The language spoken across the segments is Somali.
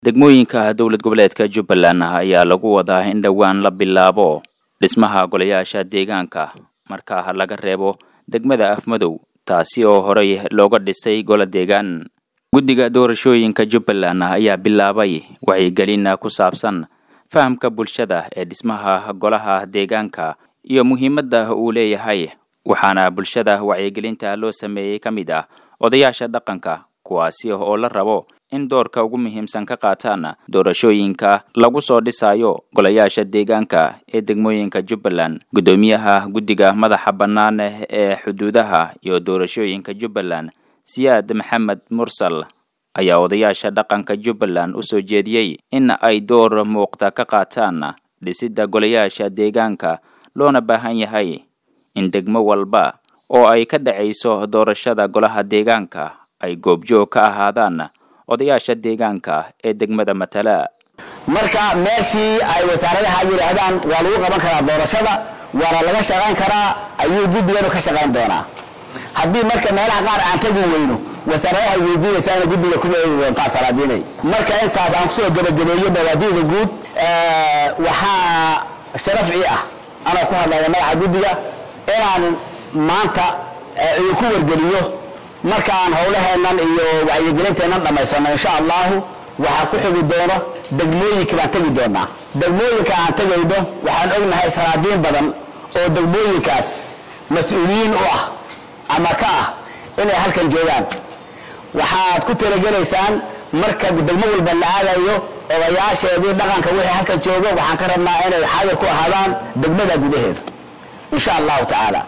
degmooyinka dowlad goboleedka jubbaland ayaa lagu wadaa in dhowaan la bilaabo dhismaha golayaasha deegaanka marka laga reebo degmada afmadow taasi oo horey looga dhisay golo deegaan guddiga doorashooyinka jubbaland ayaa bilaabay wacyigelin ku saabsan fahamka bulshada ee dhismaha golaha deegaanka iyo muhiimadda uu leeyahay waxaana bulshada wacyigelinta loo sameeyey ka mid ah odayaasha dhaqanka kuwaasi oo la rabo in doorka ugu muhiimsan ka qaataan doorashooyinka lagu soo dhisayo golayaasha deegaanka ee degmooyinka jubbaland guddoomiyaha guddiga madaxa bannaan ee xuduudaha iyo doorashooyinka jubbaland siyaad maxamed mursal ayaa odayaasha dhaqanka jubbaland u soo jeediyey in ay door muuqda ka qaataan dhisidda golayaasha deegaanka loona baahan yahay in degmo walba oo ay ka dhacayso doorashada golaha deegaanka ay goobjoog ka ahaadaan odayaasha deegaanka ee degmada matala marka meeshii ay wasaaradaha yidhaahdaan waa lagu qaban karaa doorashada waana laga shaqayn karaa ayuu guddiganu ka shaqayn doonaa haddii marka meelaha qaar aan tagi weyno wasaaradaha weydiinaysaana guddiga kuma eegi doontaa salaadiinay marka intaas aan kusoo gebagabeeyo bawaadiida guud waxaa sharafci ah anoo ku hadlaya magaca guddiga inaan maanta idinku wargeliyo markaan howlaheennan iyo wacyigelinteennan dhammaysano insha allahu waxaa ku xigi doono degmooyinka baan tegi doonaa degmooyinka aan tegayno waxaan ognahay salaadiin badan oo degmooyinkaas mas-uuliyiin u ah ama ka ah inay halkan joogaan waxaad ku talagelaysaan marka degmo walba la aadayo odayaasheedii dhaqanka wixii halkan joogo waxaan ka rabnaa inay xaadir ku ahaadaan degmada gudaheeda insha allahu tacaala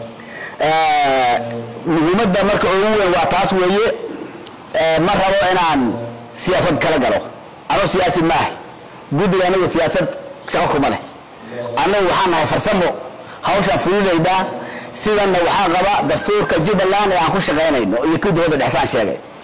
muhiimadda marka ugu weyn waa taas weeye ma rabo inaan siyaasad kala galo anuu siyaasi maaha guddiga anagu siyaasad shaqo kuma leh annagu waxaan nahay farsamo hawshaan fulinaydaa sidanna waxaa qaba dastuurka jubbaland ee aan ku shaqaynayno iyo kii dowladda dhexsaan sheegay